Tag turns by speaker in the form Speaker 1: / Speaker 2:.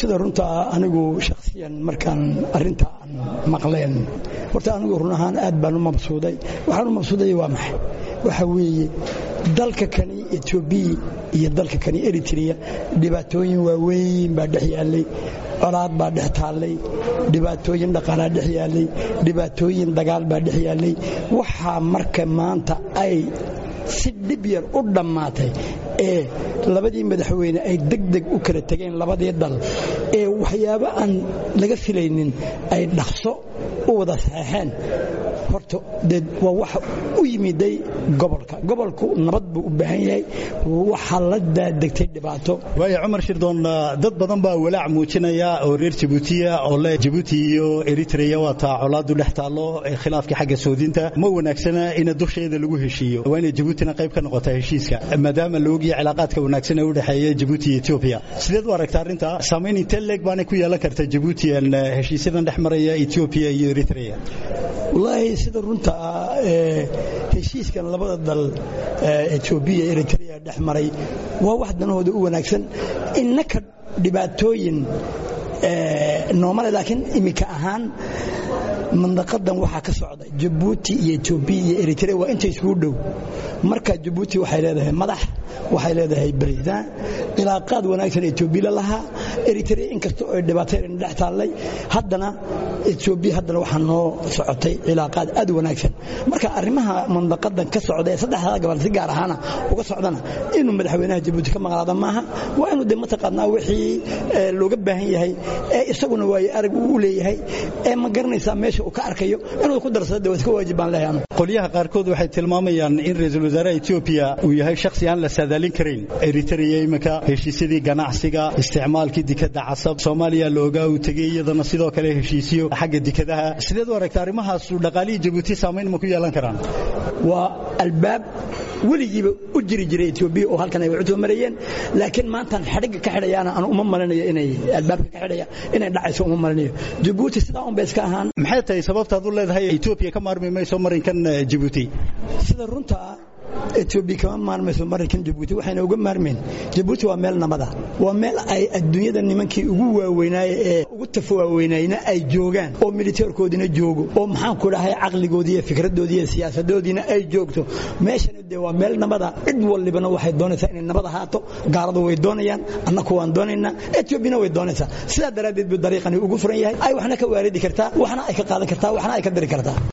Speaker 1: sida runtaa anigu shakhsiyan markaan arrinta aan maqleen horta anigu run ahaan aad baan u mabsuuday waxaan u mabsuuday waa maxay waxa weeye dalka kani etoobiya iyo dalka kani eritrea dhibaatooyin waaweyn baa dhex yaallay colaad baa dhex taallay dhibaatooyin dhaqaalaa dhex yaallay dhibaatooyin dagaal baa dhex yaallay waxaa marka maanta ay si dhib yar u dhammaatay ee labadii madaxweyne ay degdeg u kala tegeen labadii dal ee waxyaabo aan laga filaynin ay dhaqso u wada saxeexeen horta dee waa waxa u yimiday gobolka gobolku nabad buu u baahan yahay waxaa la daadegtay dhibaato
Speaker 2: waaya cumar shirdoon dad badan baa walaac muujinaya oo reer jabuutiya oo le jabuuti iyo eritrea waa taa colaadu dhex taallo khilaafkii xagga soodinta ma wanaagsana in dusheeda lagu heshiiyo waa inay jabuutina qayb ka noqota heshiiska maadaama la ogyahay cilaaqaadka wanaagsan ee u dhexeeya jabuuti iyo etoobiya sideed u aragta arrinta saamayn intee leeg baanay ku yeelan karta jabuutiyan heshiisyadan dhex maraya etoobiya iyo eritrea
Speaker 1: wallaahi sida runta ah heshiiskan labada dal etoobiya eritrea dhex maray waa wax danahooda u wanaagsan innaka dhibaatooyin noomale laakiin iminka ahaan mandaqadan waxaa ka socda jabuuti iyo etoobiya iyo eritrea waa inta isugu dhow marka jabuuti waxay leedahay madax waxay leedahay barisaan cilaaqaad wanaagsan etoobiya lahaa eritrea inkastoo ay dhibaatayna dhex taallay haddana etoobiya haddana waxaa noo socotay cilaaqaad aad wanaagsan marka arrimaha mandaqadan ka socda ee saddexdaa gobol si gaar ahaana uga socdana inuu madaxweynaha jabuuti ka maqnaada maaha waa inuu de mataqaanaa wixii looga baahan yahay ee isaguna waayo arag uu leeyahay ee ma garanaysaa meesha uu ka arkayo inuu ku darsado de waa iska waajib baan leeyahay
Speaker 2: qolyaha qaarkood waxay tilmaamayaan in ra-iisul wasaaraha etoobiya uu yahay shakhsi aan la saadaalin karayn eritrea iminka heshiisyadii ganacsiga isticmaalkii dikadda casab soomaaliya la ogaa uu tegey iyadana sidoo kale heshiisyo xagga dikadaha sideed u aragta arrimahaasu dhaqaalihii jabuuti saamayn ma ku yeelan karaan
Speaker 1: waa albaab weligiiba u jiri jiray etoobiya oo halkan ay waxu marayeen laakiin maantan xadhigga ka xidhayaana aan uma malinayo inay albaabka ka xidhaya inay dhacayso uma malinayo jabuuti sidaa un bay iska ahaan
Speaker 2: maxay tahay sababtaad u leedahay etoobiya ka maarmi mayso marinkan jabuuti
Speaker 1: sida runta ah etoobiya kama maarmayso marinkan jabuuti waxayna uga maarmayn jabuuti waa meel nabada waa meel ay adduunyada nimankii ugu waaweynaaye ee ugu tafawaaweynayna ay joogaan oo militeerkoodina joogo oo maxaan ku dhahay caqligoodii iyo fikradoodii iyo siyaasadoodiina ay joogto meeshana dee waa meel nabada cid walibana waxay doonaysaa inay nabad ahaato gaaladu way doonayaan annaku waan doonaynaa etoobiyana way doonaysaa sidaa daraaddeed buu dariiqani ugu furan yahay ay waxna ka waaridi kartaa waxna ay ka qaadan kartaa waxna ay ka diri kartaa